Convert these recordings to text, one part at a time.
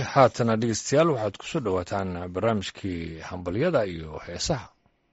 haatana dhegeystayaal waxaad ku soo dhowaataan barnaamijkii hambalyada iyo heesaha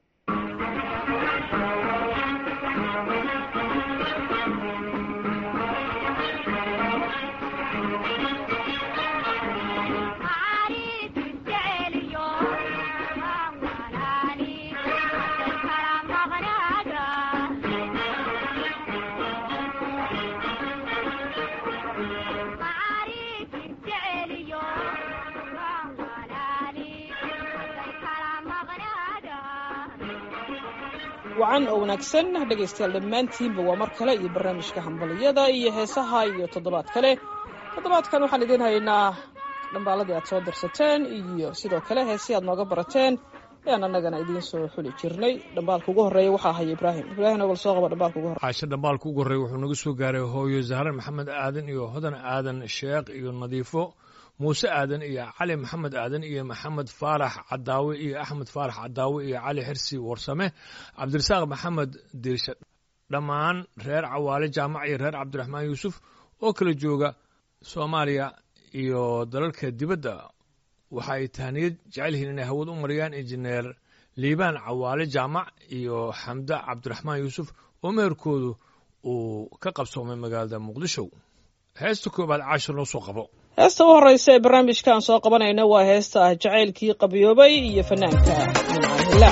wacan oo wanaagsan dhegaystayaal dhammaantiinba waa mar kale iyo barnaamijka hambaliyada iyo heesaha iyo toddobaad kale toddobaadkan waxaan idiin haynaa dhambaaladii aad soo dirsateen iyo sidoo kale heesii aad nooga barateen ayaan annagana idiin soo xuli jirnay dhambaalka ugu horreeya waxaa haya ibraahim ibraahim ogal soo qaba dhambaalka ugu horreya caasho dhambaalka ugu horreeya wuxuu naga soo gaaray hooyo zahre maxamed aadan iyo hodan aadan sheekh iyo nadiifo muuse aadan iyo cali maxamed aadan iyo maxamed faarax cadaawe iyo axmed faarax cadaawe iyo cali xirsi warsame cabdirasaaq maxamed diirshe dhammaan reer cawaale jaamac iyo reer cabdiraxmaan yuusuf oo kala jooga soomaaliya iyo dalalka dibadda waxa ay tahniyad jecel yihiin inay hawad u mariyaan injineer liibaan cawaale jaamac iyo xamda cabdiraxmaan yuusuf oo meherkoodu uu ka qabsoomay magaalada muqdisho heesta koobaad caashir noo soo qabo heesta u horreysa ee barnaamijkaan soo qabanayna waa heesta ah jacaylkii qabyoobay iyo fanaanka mincaanhila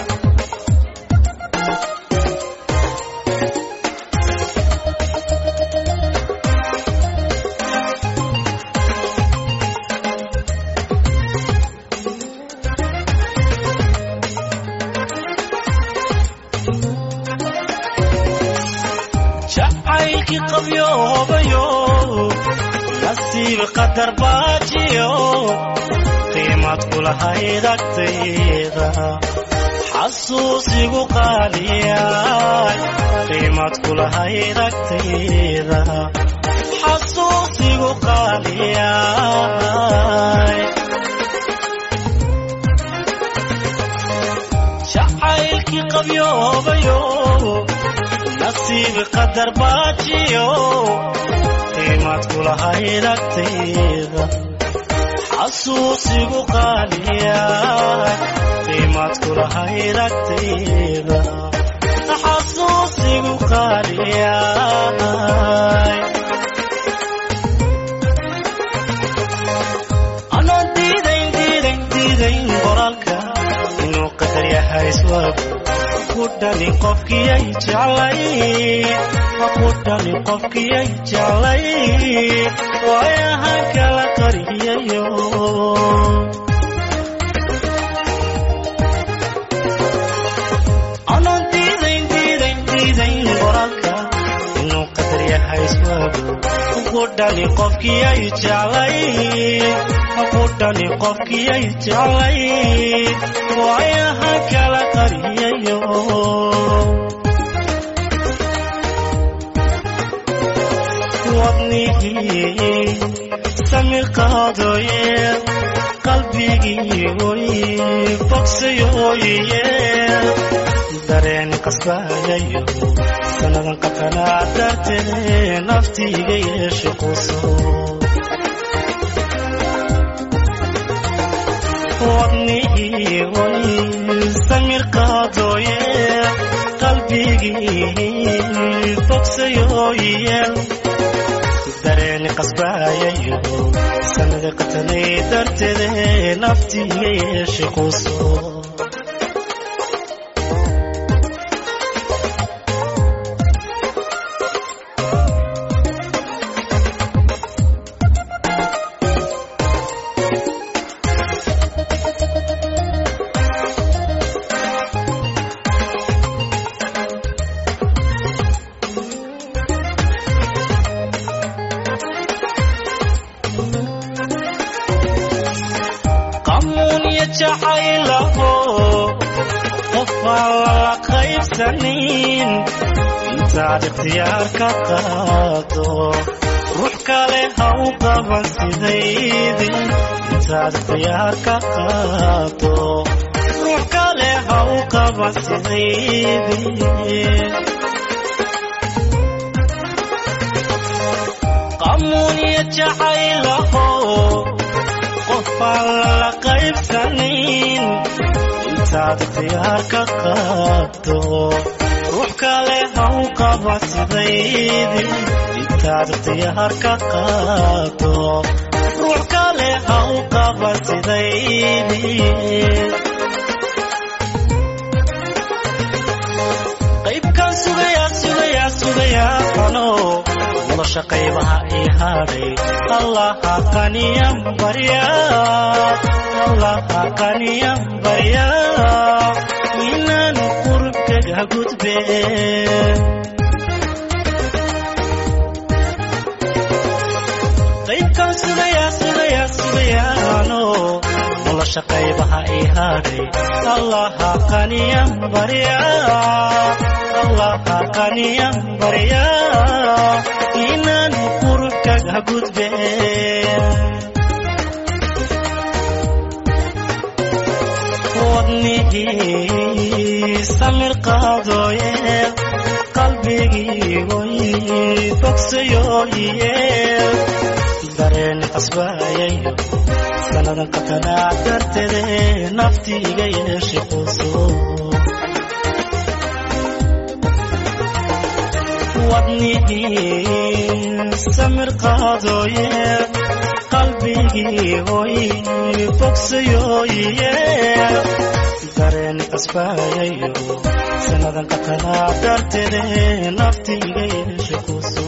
jacaylkii qabyoobayo nasiib qadar baajiyo qiimad kulahayd agtayda xasuusigu qaaliyay qiimad kulahayd agtayda xasuusigu qaaliyay jacaylkii qabyoobayo nasiib qadar baajiyo qiimad kulahayd agtayda xasuusigu qaaliyay qiimad kulahayd agtayda xasuusigu qaaliyay anoon diidayn diidayn diidayn qoraalka inuu qadar yahay iswaagu ku dhali qofkiyay jeclay ku dhali qofkiyay jeclay waayahan kala qariyayo anoon diidayn diidayn diidayn qoraalka inuu qadar yahay iswaagu ku dhali qofkiyay jeclay ku dhali qofkiyay jeclay waayahan kala qariyayo wadnihii samir qaadooye qalbigii oy bogsayooye dareen qasbayayo sannadan qatanaa dartee naftiiga yeeshe quso wadnihii oy samir qaadooye qalbigii bogsayooye dareeni qasbaayayo sanada qatanay darteede naftiiga yeeshe quso qamuunya jacaylaho qofaan lala qaybsanin intaad ikhtiyaar ka qaado ruux kale ha u qaban sidaydi intaad ikhtiyaar ka qaado ruux kale ha u qaban sidaydi qamuunya jacaylaho qof qofaan la qaybsanin intaad ikhtiyaar ka qaado ruux kale ha u qaba sidaydi intaad ikhtiyaar ka qaado ruux kale ha u qaba sidaydi qaybkaan sugayaa sugayaa sugayaa qano nolosha qaybaha ii hadhay allaha qaniyan barya allaha qaniyan barya inaan qurubkaga gudbe qaybkaan sugayaa sugayaa sugayaano nolosha qaybaha ii hadhay allaha qaniyan barya allaha qaniyan barya inaan qurubkaga gudbe wadnihii samir qaadooye qalbigii way bogsayooye dareen qasbayayo sanadan qatanaa darteede naftiiga yeeshe quso wadnihii samir qaadooye qalbigii hoy bogsayooye dareen qasbayayo sanadan qatanaa darteede naftiiga yeeshe quso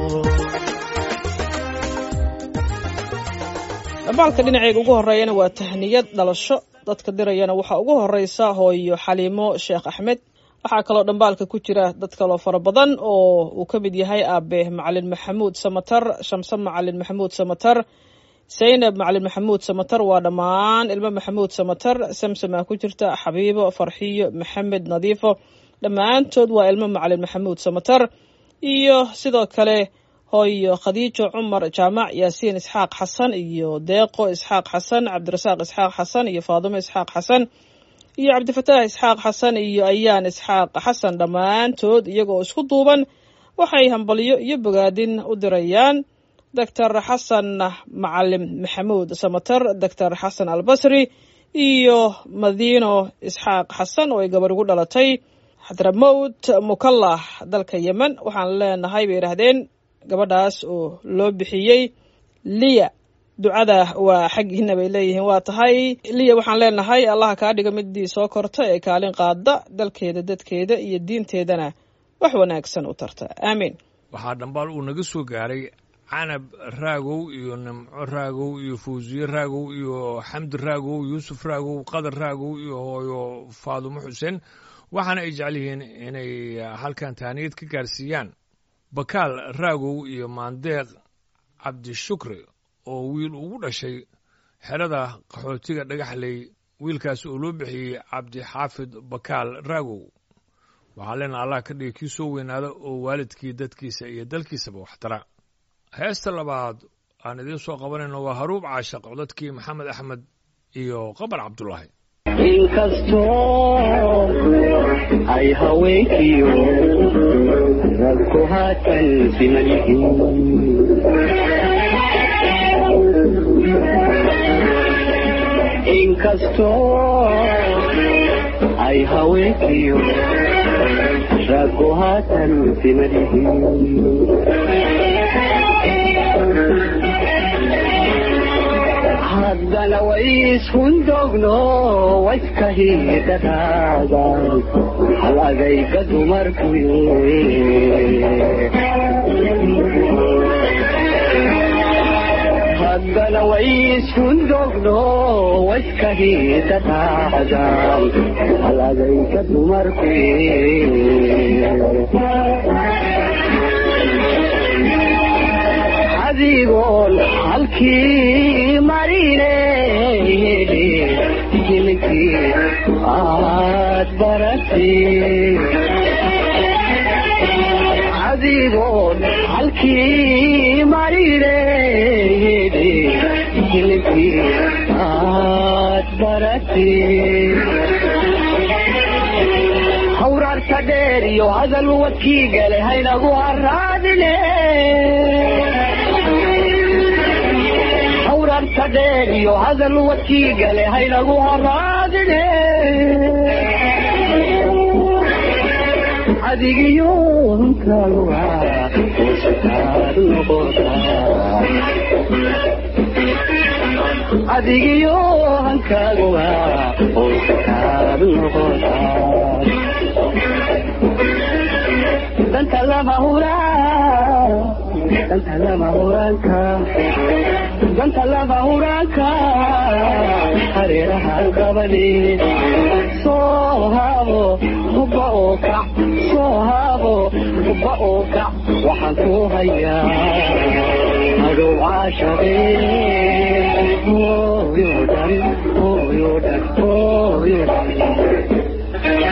dhambaalka dhinaceyga ugu horreeyana waa tahniyad dhalasho dadka dirayana waxaa ugu horeysa hooyo xaliimo sheekh axmed waxaa kaloo dhambaalka ku jira dad kaloo fara badan oo uu ka mid yahay aabe macalin maxamuud samatar shamse macalin maxamuud samatar saynab macalin maxamuud samatar waa dhammaan ilmo maxamuud samatar samsamaa ku jirta xabiibo farxiyo maxamed nadiifo dhammaantood waa ilmo macalin maxamuud samatar iyo sidoo kale hooyo khadiijo cumar jaamac yaasiin isxaaq xasan iyo deeqo isxaaq xasan cabdirasaaq isxaaq xasan iyo faadumo isxaaq xasan iyo cabdifataax isxaaq xasan iyo ayaan isxaaq xasan dhammaantood iyagoo isku duuban waxay hambalyo iyo bogaadin u dirayaan doctor xasan macalim maxamuud samatar doctor xasan albasri iyo madiino isxaaq xasan oo ay gabar ugu dhalatay xadramowt mukallah dalka yemen waxaan leenahay bay yidhaahdeen gabadhaas oo loo bixiyey liya ducada waa xaggiina bay leeyihiin waa tahay liya waxaan leenahay allaha kaa dhiga midii soo korta ee kaalin qaada dalkeeda dadkeeda iyo diinteedana wax wanaagsan u tarta aamiin waxaa dhambaal uu naga soo gaaray canab raagow iyo nimco raagow iyo fawsiye raagow iyo xamdi raagow yuusuf raagow qadar raagow iyo hooyo faadumo xuseen waxaana ay jecel yihiin inay halkan tahniyad ka gaarsiiyaan bakaal raagow iyo maandeeq cabdishukri oo wiil ugu dhashay xerada qaxootiga dhagaxley wiilkaas oo loo bixiyey cabdixaafid bakaal raagow waxaa leenaha allah ka dhigay kii soo weynaada oo waalidkii dadkiisa iyo dalkiisaba waxtara heesta labaad aan idiin soo qabanayno waa haruub caashaq codadkii maxamed axmed iyo qamar cabdulaahi inkastoo ay haweenkiyo ragku haatan siman yihiin inkastoo ay haweenkiyo ragku haatan siman yihiin haddana way ishundogno wayska hiidhadaada hal adayga dumarku haddana way ishundogno wayska hiidhadaada hal adayga dumarku adigoon halkii marine jilkii aad baratay adigoon halkii marine jilkii aad baratay hawraarta dheer iyo hadal wadkii gale haynagu haraadine hawraarta hadalka dheer iyo hadal wadkii gale haynagu haraadine adigiyo hankaaguwa hoosakaad noqotaa adigiyo hankaaguwa hoosakaad noqotaa danta lama huraan danta lama huraanka danta lama huraanka hareeraha gabadhi soo haabo hubba oo kac soo haabo hubba oo kac waxaan ku hayaa adow caashaqe hooyo dhan hooyo dhan hooyo dhan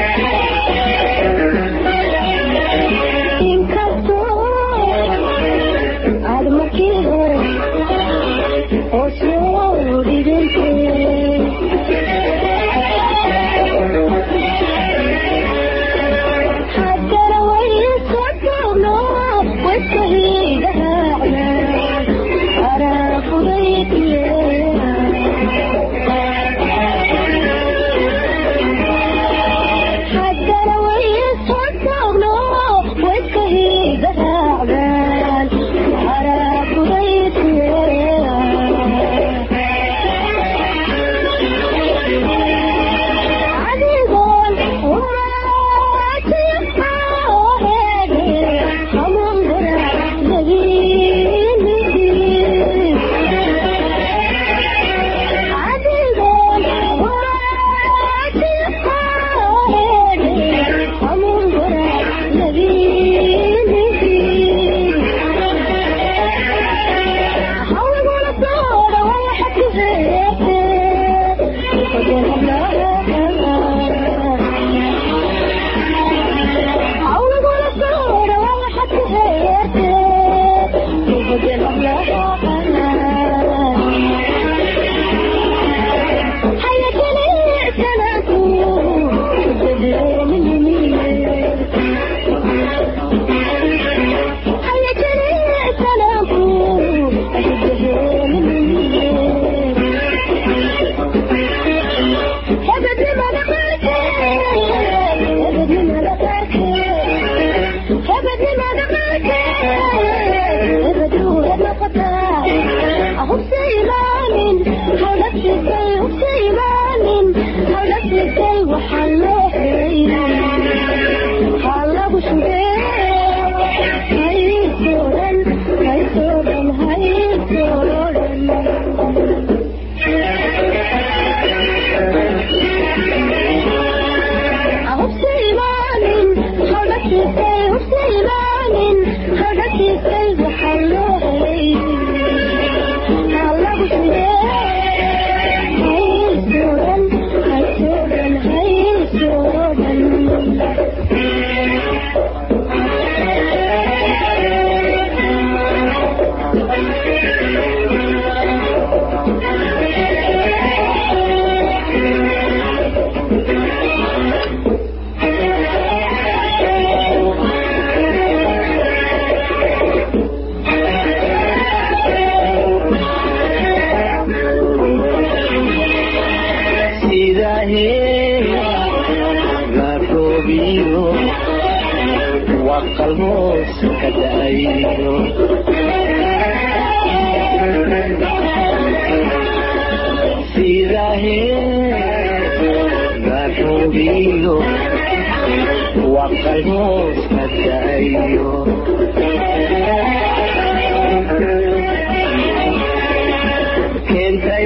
keentay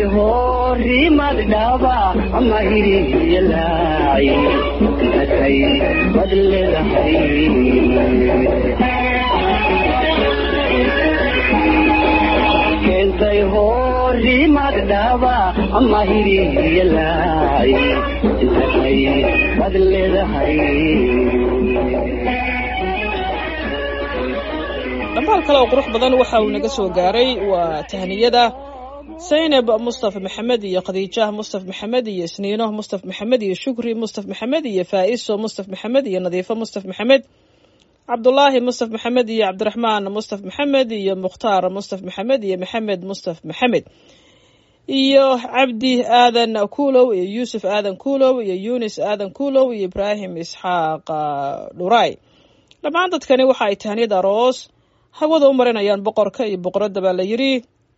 horimad dhaba ama hiriyalaaci atay bad leedahay keentay horimad dhaba ama hiriyalaaci atay bad leedahay dhambaal kale oo qurux badan waxa uu naga soo gaaray waa tahniyada saynab mustafa maxamed iyo khadiijah mustafa maxamed iyo isniino mustafa maxamed iyo shukri mustafa maxamed iyo faa'iso mustafa maxamed iyo nadiifo mustafa maxamed cabdulaahi mustafa maxamed iyo cabdiraxmaan mustafa maxamed iyo mukhtaar mustafa maxamed iyo maxamed mustafa maxamed iyo cabdi aadan kuulow iyo yuusuf aadan kuulow iyo yunis aadan kuulow iyo ibraahim isxaaq dhuray dhammaan dadkani waxa ay tahniyad aroos hawada u marinayaan boqorka iyo boqoradda baa la yidhi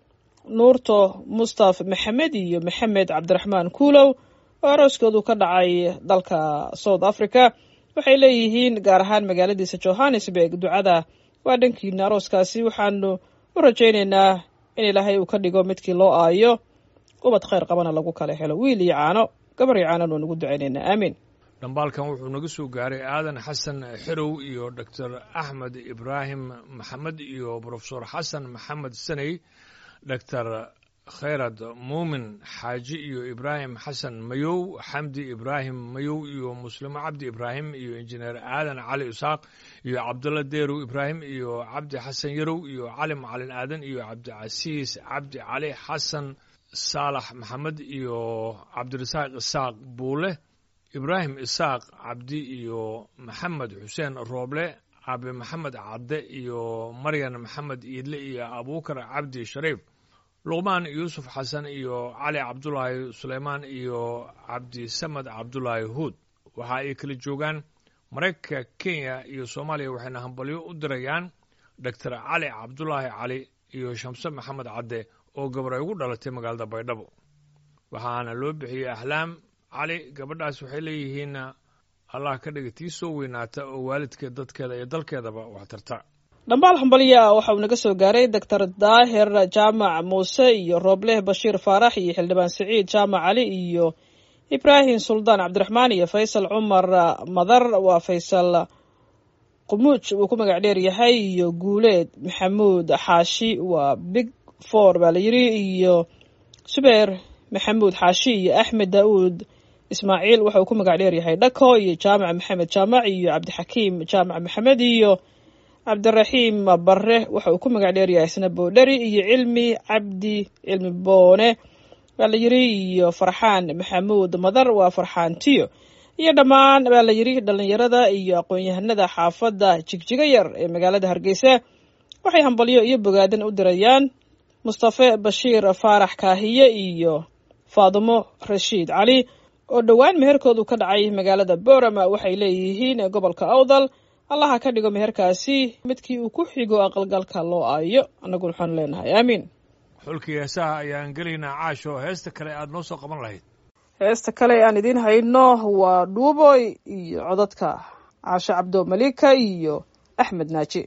nuurto mustaf maxamed iyo maxamed cabdiraxmaan kuulow oo arooskoodu ka dhacay dalka south africa waxay leeyihiin gaar ahaan magaaladiisa johannesburg ducada waa dhankiina arooskaasi waxaanu u rajaynaynaa in ilaahay uu ka dhigo midkii loo aayo ubad khayr qabana lagu kala helo wiil iyo caano gabar iyo caananu nugu ducaynaynaa aamiin dhambaalkan wuxuu naga soo gaaray aadan xasan xerow iyo doctor axmed ibraahim maxamed iyo brofesor xasan maxamed saney doctor khayrad muumin xaaji iyo ibraahim xasan mayow xamdi ibraahim mayow iyo muslimo cabdi ibraahim iyo injineer aadan cali isaaq iyo cabdulla deerow ibraahim iyo cabdi xasan yarow iyo cali macalin aadan iyo cabdicasiis cabdi cali xasan saalax maxamed iyo cabdirasaaq isaaq buule ibraahim isaaq cabdi iyo maxamed xuseen rooble aabe maxamed cadde iyo maryan maxamed iidle iyo abuukar cabdi shariif luqmaan yuusuf xasan iyo cali cabdulaahi suleymaan iyo cabdisamed cabdulaahi huud waxa ay kala joogaan maraykanka kenya iyo soomaaliya waxayna hambalyo u dirayaan doctor cali cabdulaahi cali iyo shamse maxamed cadde oo gabar ay ugu dhalatay magaalada baydhabo waxaana loo bixiyey ahlaam cali gabadhaas waxay leeyihiin allah ka dhiga tii soo weynaata oo waalidkeed dadkeeda iyo dalkeedaba wax tarta dhambaal hambalya waxa uu naga soo gaaray doctor daahir jaamac muuse iyo roobleh bashiir faarax iyo xildhibaan siciid jaamac cali iyo ibraahim suldaan cabdiraxmaan iyo faysal cumar madar waa faysal qumuuj uu ku magac dheer yahay iyo guuleed maxamuud xaashi waa big four baa la yidhi iyo subeer maxamuud xaashi iyo axmed daauud ismaaciil waxa uu ku magac dheer yahay dhako iyo jaamac maxamed jaamac iyo cabdixakiim jaamac maxamed iyo cabdiraxiim bare waxa uu ku magac dheer yahay isna boodheri iyo cilmi cabdi cilmi boone baa la yidhi iyo farxaan maxamuud madar waa farxaan tiyo iyo dhammaan baa la yidhi dhallinyarada iyo aqoon-yahanada xaafadda jigjiga yar ee magaalada hargeysa waxay hambalyo iyo bogaadan u dirayaan mustafe bashiir faarax kaahiye iyo faadumo rashiid cali oo dhowaan meherkoodu ka dhacay magaalada boorama waxay leeyihiin gobolka awdal allaha ka dhigo meherkaasi midkii uu ku xigo aqalgalka loo aayo annaguna waxaanu leenahay aamiin xulkii heesaha ayaan gelaynaa caasho heesta kale aada noo soo qaban lahayd heesta kale aan idiin hayno waa dhuuboy iyo codadka caasho cabdo malika iyo axmed naaji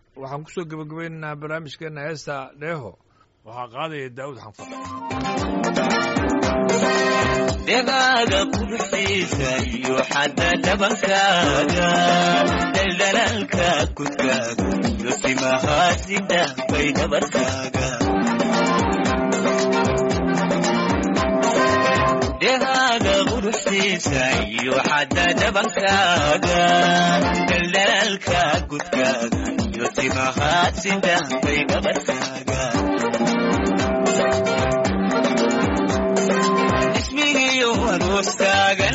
waxaan kusoo gebagabaynaynaa barnaamijkeena heesta dheeho waxaa qaadaya daa'uud xanfar dhegaaga quruxiisa iyo xadda dhabankaaga dhaldhalaalka kudkaaga iyo timahaasida bay dhabarkaaga dhegaaga quruxiisa iyo xadda dhabankaaga dhaldhalaalka kudkaaga iyo timahaasida bay dhabarkaaga ismigiyo aroostaagan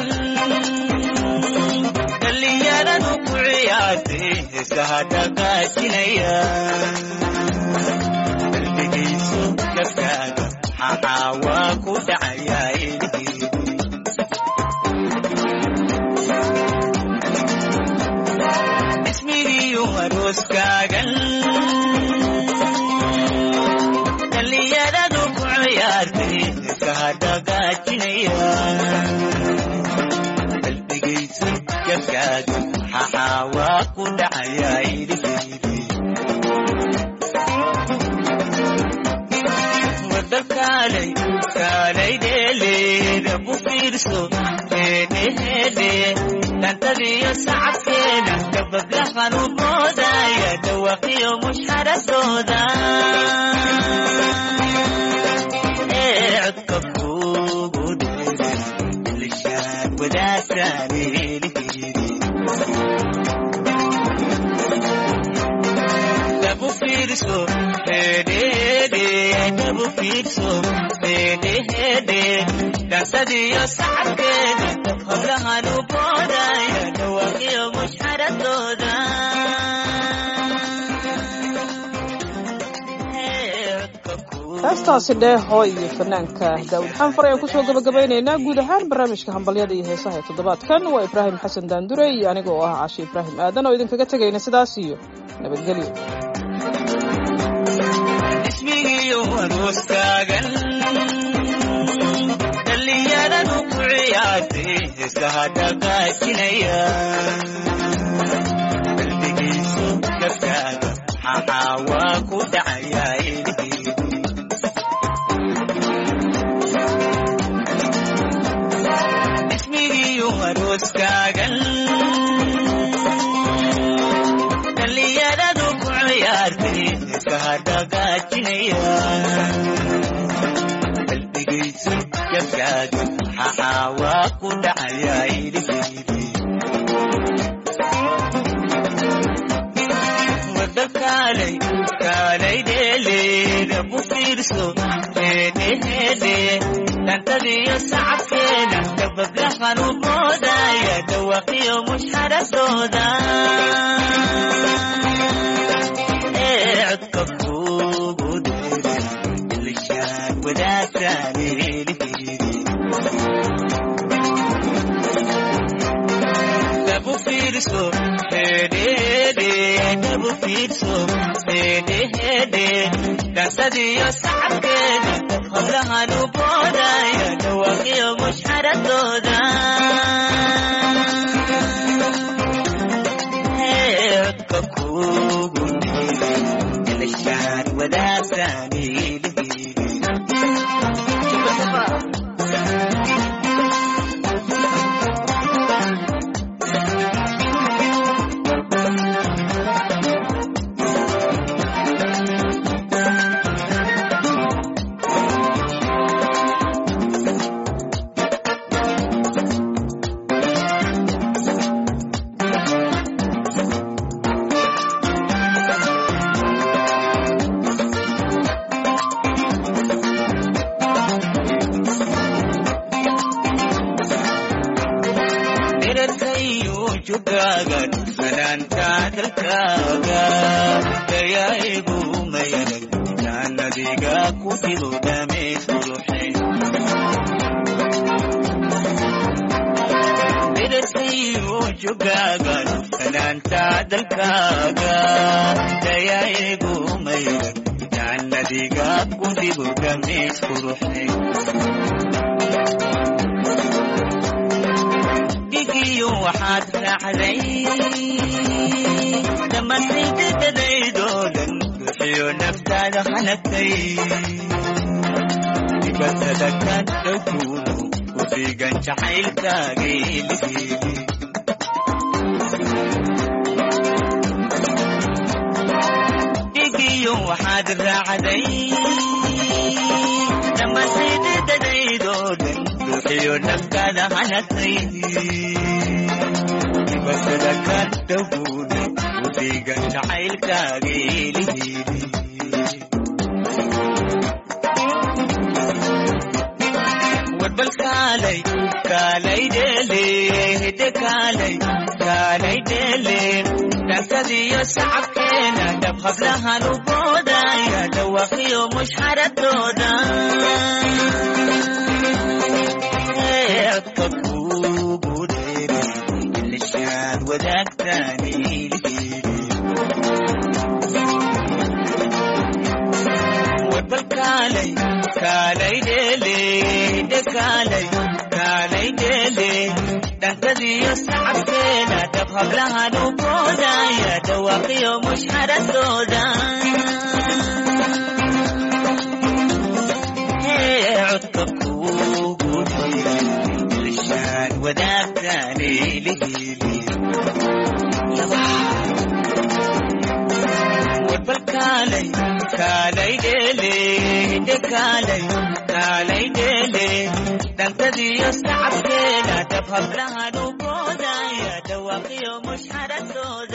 dhallinyaradu ku ciyaartay heesaha dhaqaajinaya qalbigayso gabkaaga maxaa waa ku dhacayaa ilhiidi ismigiyo arooskaagan dhallinyaradu ku ciyaartay heesaha dhaqaajinaya qalbigayso gabkaaga maxaa waa ku dhacayaa ilhiidi wada kaalay kaalay dheeleeda ku fiirso heedheheedhe dhantadiyo sacabkeeda gabaglahan u moodaya dhawaqiyo mushxaradooda ee codka kugu dheere ilishaan wadaagtaan elihiidi dabu fiirso hedhede dabu fiirso hedhehede dhansadiyo sacabkeeda hablahan u boodaya dhawaqiyo mushxaradooda heestaasi dheeho iyo fanaanka daawud xanfar ayaan kusoo gabagabaynaynaa guud ahaan barnaamijka hambalyada iyo heesaha ee toddobaadkan waa ibraahim xasan daandure iyo aniga oo ah cashe ibraahim aadan oo idinkaga tegayna sidaas iyo nabadgelyo ismigiyo arooskaagan dhallinyaradu ku ciyaartay heesaha dhaqaajinaya qalbigayso gabkaaga maxaa waa ku dhacayaa ilhiidi ismigiyo arooskaagan dhallinyaradu ku ciyaartay heesaha dhaqaajinaya qalbigayso gabkaaga maxaa waa ku dhacayaa ilhiidi wada kaalay kaalay dheeleeda ku fiirso heedheheedhe dhantadiyo sacabkeeda gabaglahan u moodaya dhawaqiyo mushxaradooda ee codka kugu dheere ilishaan wadaagtaan elihiidi dabu fiirso hedhede dabu fiirso hedhehede dhansadiyo sacabkeeda hablahan u boodaya dhawaqiyo mushxaradooda ee codka kugu dheere ilishaan wadaagtaan elihiidi dherarkayo jogaaga dhufanaanta dalkaaga dayaa'igu mayanag jaannadiga ku jiro dhameed quruxay dherarkayo jogaaga dhufanaanta dalkaaga dayaa'igu mayanag jaannadiga ku jiro dhameed quruxay dhigiyo waxaad raacday dhammaantay dadadaydo naftaada hanagtay dibatada ka dhowguudu ufiigan jacaylkaageeligeeli dhigiyo waxaad raacday dhammaansaydadadaydoo dhan ruuxiyo naftaada hanagtay dibatada ka dhowguudu ufiigan jacaylkaageeligeeli warbal kaalay kaalay dheele hidde kaalay kaalay dheele dhankadiyo sacabkeena dhab hablahan u boodaya dhawaqiyo mushxaradooda codka kuugu dheere ilishaad wadaagtaani warbal kaalay kaalay dheele hidde kaalay kaalay dheele dhankadiyo sacabkeena dhab hablahan u boodaya dhawaaqiyo mushxaradooda codka kuugu dheere ilishaan wadaagtaani lihili warbal kaalay kaalay dheele hidde kaalay kaalay dheele dhankadiyo sacabkeena dhab hablahan u boodaya dhawaaqiyo mushxaradooda